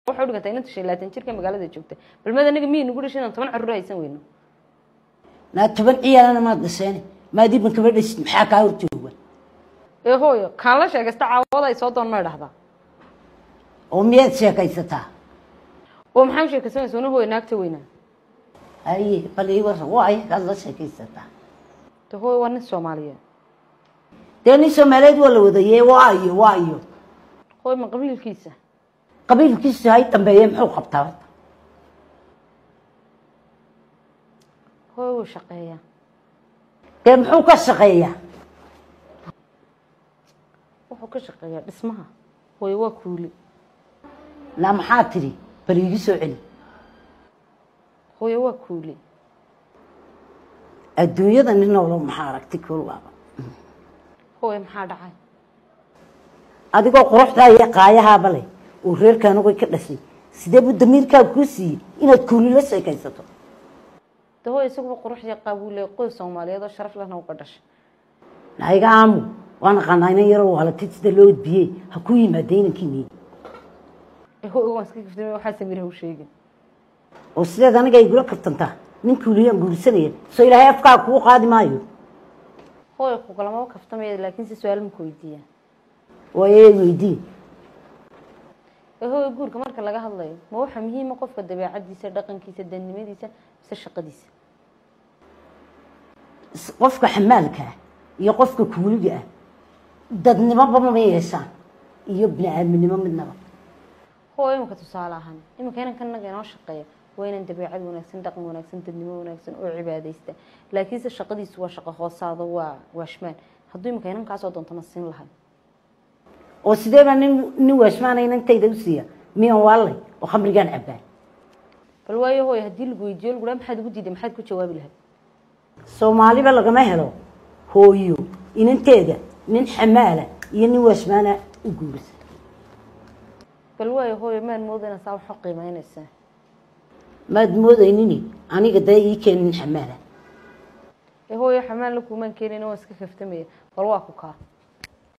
waxay u dhigantay inanta shan iyo labaatan jirka magaalada joogta balmad aniga miyay nagu dhashay inaan toban carruur haysan weyno naa toban ciyaalana maad dhaseene maad iban kaba dhasid maxaa kaa horjooga ee hooyo kaan la sheegaysta caawada ay soo doon may dhahdaa oo miyaad sheekaysataa oo maxaa u sheekaysanaysa una hooyo naagta weynaa haye bal ii warran waa ayagaad la sheekaysataa de hooyo waa nin soomaaliyeed dee nin soomaaliyeed waa la wadaye waa iyo waa iyo hooyo ma qabiilkiisa qabiilkiisu hay dambeeye muxuu qabtaa horta hooyo wuu shaqeeyaa dee muxuu ka shaqeeyaa wuxuu ka shaqeeyaa dhismaha hooyo waa kuuli naa maxaa tidhi bal iigu soo celi hooyo waa kuuli adduunyada nin noolo maxaa aragti kulwaaba hooyo maxaa dhacay adigoo quruxdaa iyo qaayahaaba leh oo reerka anugay ka dhashay sidee buu damiirkaa kuu siiyey inaad kuuli la sheekaysato de hooyo isaguba quruxdii qaabuu qoys soomaaliyeed oo sharaf lehna uga dhashay naiga aamu waan aqaanaa inan yaroo waalatid sida loo edbiyey ha ku yimaada inankiini ee hooyo waan iska kaftamay waxaa samir haw sheegin oo sideed aniga igula kabtantaa nin kuuliyaan guursanaya soo ilaahay afkaa kuu qaadi maayo hooyo kugalamaba kaftamaya laakiin si su-aal maku weydiiyaa waaye weydiin ee hooyo guurka marka laga hadlayo ma waxa muhiima qofka dabeecadiisa dhaqankiisa danimadiisa mise shaqadiisa qofka xamaalka ah iyo qofka kuuliga ah dadnimoba ma yeeshaan iyo bini-aadminimo midnaba hooyo iminka tusaale ahaan iminka inanka naga inoo shaqeeya waa inaan dabeecad wanaagsan dhaqan wanaagsan dadnimo wanaagsan oo cibaadaysta laakiinse shaqadiisu waa shaqo hoosaado waa waashmaan hadduu iminka inankaasoo doontana siin lahay oo sidee baa nin nin waashmaana inantayda u siiya miyaan waalay oo khamrigaan cabbaan bal waayo hooyo haddii lagu weydiiyo lagu dhaha maxaad ugu diiday maxaad ku jawaabi lahayd soomaaliba lagama helo hooyo inanteeda nin xamaala iyo nin waashmaana u guurisa bal waayo hooyo maan moodayna saa waxu qiimeynaysaa maad moodaynini aniga dee ii keen nin xamaala ee hooyo xamaalna kuumaan keenayna waan iska kaftamaya bal waa ku kaa